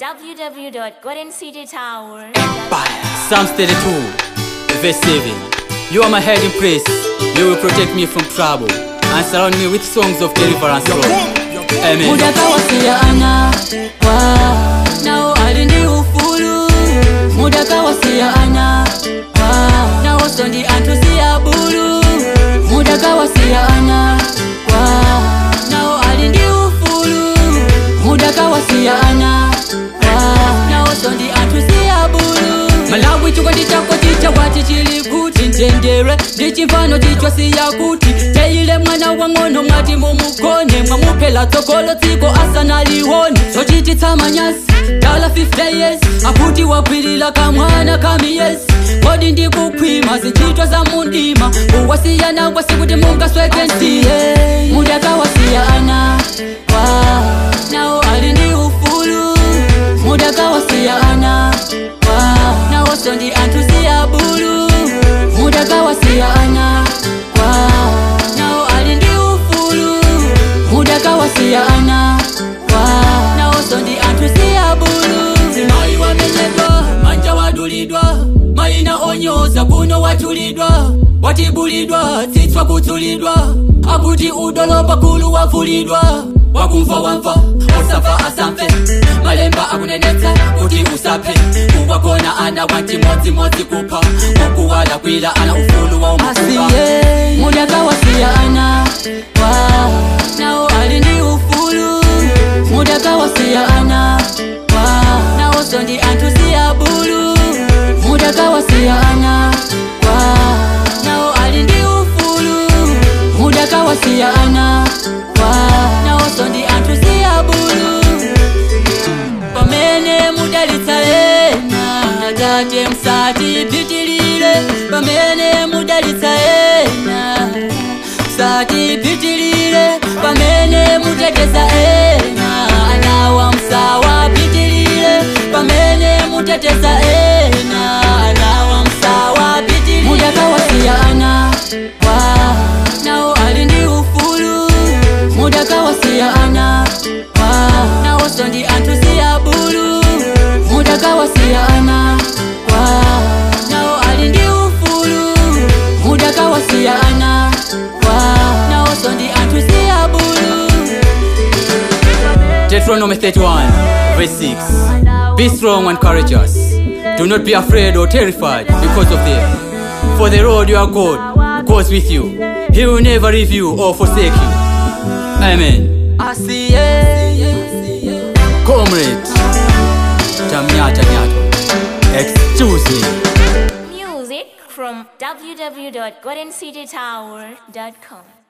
www.goldencitytower. Psalms 32, verse 7. You are my hiding place. You will protect me from trouble and surround me with songs of deliverance, Lord. Amen. mudakawasiyana wa nao alindi ufulu mudakawasiyana wa nawo sondi antusiya bulu mudakawasiyana wa nao alindi ufulu mudakawasiyana wa nawo sondi antusiya bulu malawi chikondi chako chichawati chili kuti ntendere ndi chimfano chicho siya kuti teile mwana wa ng'ono mwati mumugone mwamuphela tsogolo dziko asanalione zochititsa manyazi dala 50 years akuti wakwilila kamwana kamiyezi kodi ndikukhwima zintchito za mundima uwasiyana kwasi kuti mungasweke ntiye mudakawasiyana wa nawo ali ndi ufulu mudakawasiyana wa nawo sondi antusiya bulu mudakawasiyana wa nawo ali ndi ufulu mudakawasiyana wa nawo sondi antusiya bulu mayi wamenyedwa manja wadulidwa mayina onyoza kuno watulidwa watibulidwa tsitswa kutsulidwa akuti udolo pakulu wavulidwa wakumva wamva usafa asamve malemba akunenetsa kuti usaphe kuwakona ana wantimodzimodzi kupha ukuwala kwila ana ufulu wa umasiye mudakawasiyana wa nawo ali ndi ufulu mudakawasiyana wa nawo sondi antusiya bulu mudakawasiyana wa nawo ali ndi ufulu mudakawasiyana wa nawo sondi antusiya bulu pamene mudalitsa ena tate msati pitilile pamene mudalitsa ena msati pitilile pamene muteteza ena anawa msawa pitilile pamene muteteza ena anawa msawa pitilile mudakawasiyana wa nawo ali ndi ufulu mudakawasiyana wa nawo sondi antusiya bulu mudakawasiyana wa nawo ali ndi ufulu mudakawasiyana wa nawo sondi antusiya bulu Deuteronomy 31, verse 6. Be strong and courageous. Do not be afraid or terrified because of them. For the Lord your God goes with you. He will never leave you or forsake you. Amen. asiye Comrade. Tamnyata nyato. Excuse me. Music from www.goldencitytower.com.